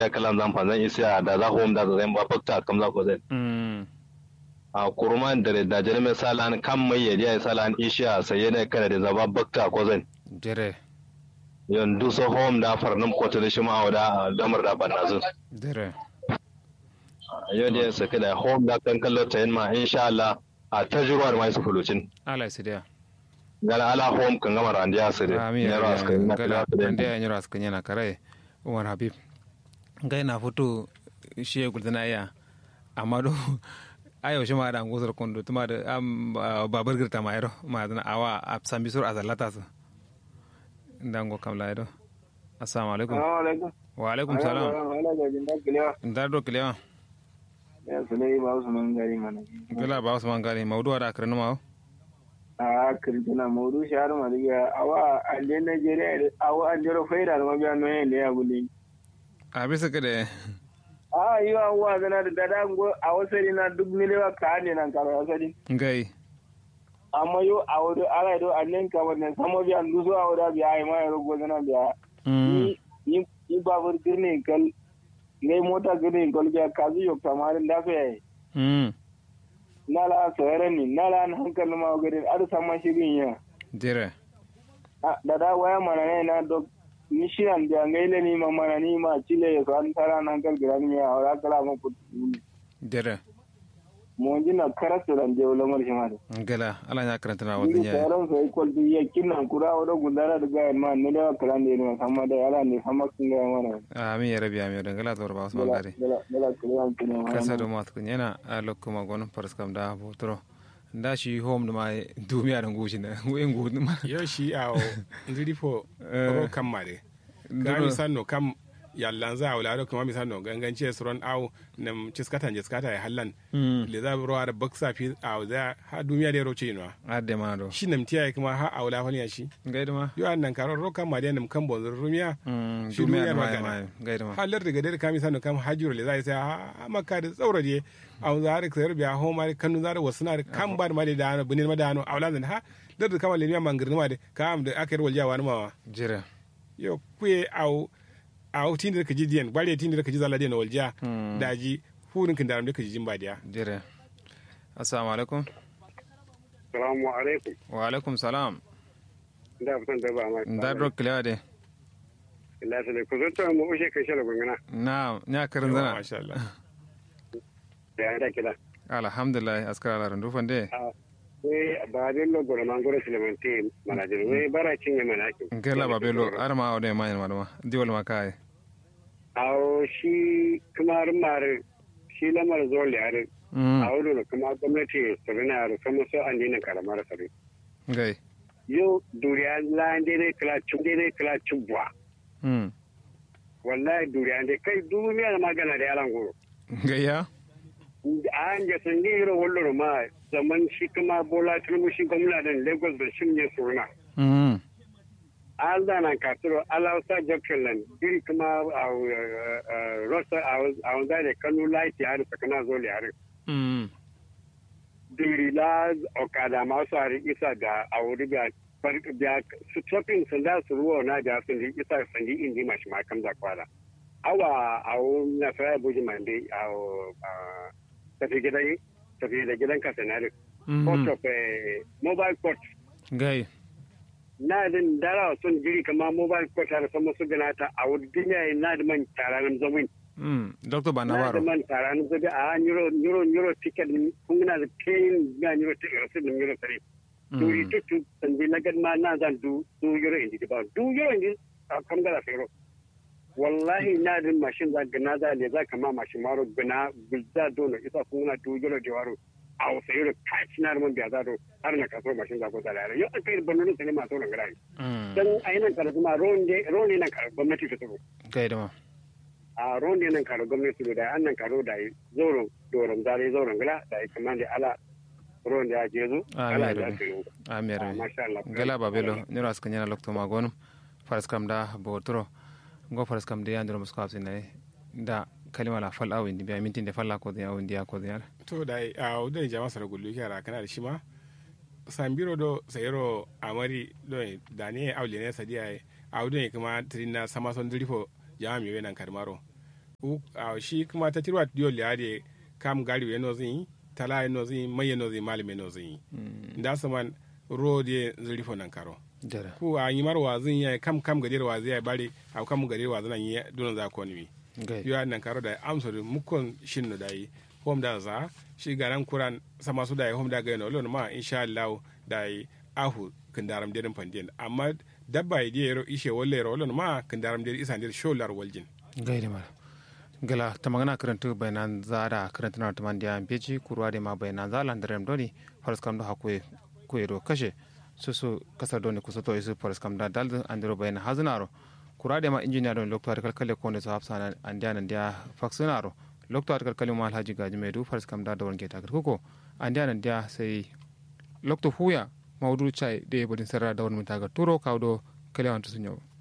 ta kalan zan fanzan isa da za home da zan ba fakta kam za ko zai mm a kurman da da jere mai salan kan mai ya ya salan isha sai ne kana da zaba bakta ko zan jere yon du so home da farnum ko ta shi ma da lamar da ban nazu jere yau da sa kada home da kan kallo ta yin ma insha Allah a tajruwar mai su fulucin ala sidia gala ala home kan gama randiya su da ami ne ras kan na gala kala ande ya nyura skanya na kare umar habib ngai na foto shi ya gudana ya amma do ayo shi ma da ngusar kondo tuma da am babar girta ma yaro ma da awa a sambisur azalata su ndango kam la yaro assalamu alaikum alaikum. wa alaikum salam Wala ga jin dakile. ndar do kilewa Ya sulai ba su man gari mana. gala ba usman gari mawdu da akranu ma A kirtina modu shahar mariya awa ande Nigeria awa ande ro faida ma biya no yin ya guli. a bisa kade A yi wa wa zana da dada go a wasari na duk milewa ka ne nan karo wasari. ngai Amma yo a wado ala do annen ka wannan samo biya luso a wada biya ai ma yaro go zana biya. mm Ni ni babur girne kal ngai mota girne kal biya kazu yo kamarin da fa yayi. mm nala sayar ni nala an hankali ma gari ar sama shirin ya jere Ah, da da waya mana ne na dok ni shiran da ngaile ni ma mana ni ma chile ya san tara nan kal gira ni ya ora kala ma put jere mo jina karatu dan je wala mar shima da gala ala nya karanta na ni wadin ya saran sai kol du ya kinnan kura wada gundara da ga ma ne da kala ne ma sama da ala ne sama kun ga mana amin ya rabi amin dangala to ba usman dala gari dala dala kala kun ma kasa do mat kun yana a lokuma gon paras kam da botro da shi home da ma dumiya da ngushi na wen gu ma yo shi a o ndiri fo Eh. ro kam mare ka mi sanno kam yallan za a wularo kuma mi sanno ganganci suron aw nam ciskata jiskata ya hallan le za ro ada baksa fi a za ha duniya da roce no adde ma do shi nam tiya kuma ha a wula fani shi gaida ma yo an nan karo ro kam mare nam kan bonzur rumiya Mm, shi dumiya da duniyar ma magana. ma gaida ma halar daga dare kami sanno kam hajjuro le za sai ha makka da tsaura je a za har sayar biya ho mare kanu za da wasu na kan ba da mare da ano bunin ma da ano a wula zan ha dar da kama le miya mangirni ma de kam da aka yi walja wani ma jira yo kuye au au tindi ka jidiyen bare tindi ka jizala den walja Mm. daji furin kin daram da ka jijin badiya jira assalamu alaikum assalamu alaikum wa alaikum salam da fitan da ba ma da do kilewa de Allah sai ku zo to mu ushe kai shala gungana na nya karin zana masha Allah da da kila alhamdulillah askara ala randu fande we ba de lo gora mangoro silemente manajin we bara cinye manaki ngela babelo arma o de ma ma ma diwol ma kai awo shi kamar mar shi lamar zole are mm a wuri kuma gwamnati sabina yaro sama so an dina karamar sabi gai yau duriya la dai kala cin dai kala cin buwa mm wallahi duriya dai kai duniya da magana da yalan goro gayya an ga sun yi ro wallo ma zaman shi kuma bola tinubu shi gwamnatin lagos da shi ne suna mm an zana kasiro alausa jokelan iri kuma a rosa a wanda da kanu laiti har sakana zo le mm diri la okada masu hari isa ga a wuri ga da su tofin sun da su ruwa na da sun di isa sun di indi mashi ma kam da kwara awa a wuri na fara buji mande a tafi gidan tafi da gidan ka sanari port of eh, mobile port gai na din dara sun jiri kama mobile port har sama su gana ta a wuri duniya na da man taranin zamin mm doctor na da banabaro man taranin zabi a euro euro euro ticket kun na da pain ga euro ticket rasu da euro tare duri tutu sandi na gad ma na zan du du euro indi ba du euro indi a kam gara fero wallahi na din mashin za gana za le za kama mashin maro gana gulza dono isa kun na du euro da waro a wasa euro kaci na man biya za do har na kaso mashin za ko da lare yau kai banu ne ma to nan gara mm dan ainihin karatu ma ronde ronde nan karatu gwamnati ta tsoro gai da ma a ronde nan karo gwamnati da an nan karo da yi zoron doron zare zoron gila da yi kamar da ala ronde ya je zo ala ya ce yau amir masha Allah gala babelo niro aska nyana lokto magonum faras kam da botro go faras kam de yandro musko afsi nay da kalima la fal awindi biya mintin de falla ko de awindi ya ko de yar to da a wudan jama'a sara gullu yara kana da shi ma sambiro do sayero amari do da ne awle ne sadiya a wudan kuma tirina sama son dirifo jama'a mi wenan karmaro u a shi kuma ta tirwa diyo liade kam gari we no zin tala no zin maye no zin malime no zin da saman rode zuri fo nan karo jara ku a yi mar wazin ya kam kam gadir wazi ya bari a kam gadir wazin nan yi dunan za ko ni gai yo nan karo da amso da mukon shin no dai hom da za shi garan kuran sama su da hom da ga no lon ma insha Allah dai ahu kindaram dedin pandien amma dabba yi yero ishe wolle ro lon ma kindaram dedin isan dedin sholar waljin gai da mara gala ta magana karanta bayanan za da karanta na tuman da beji kurwa da ma bayanan za lan darem doni faras kam da hakwe kuero kashe so so kasar doni kusa to isu faras kam da dal andro bayanan hazunaro kura da ma injiniya don lokto kalkale ko ne so hafsa na andiya nan dia faksunaro lokto kalkale ma alhaji gaji mai du faras kam da da wonke ta kuko andiya nan dia sai lokto huya mawdu chai de bodin sarra da won mutaga turo kawdo kale wanto sunyo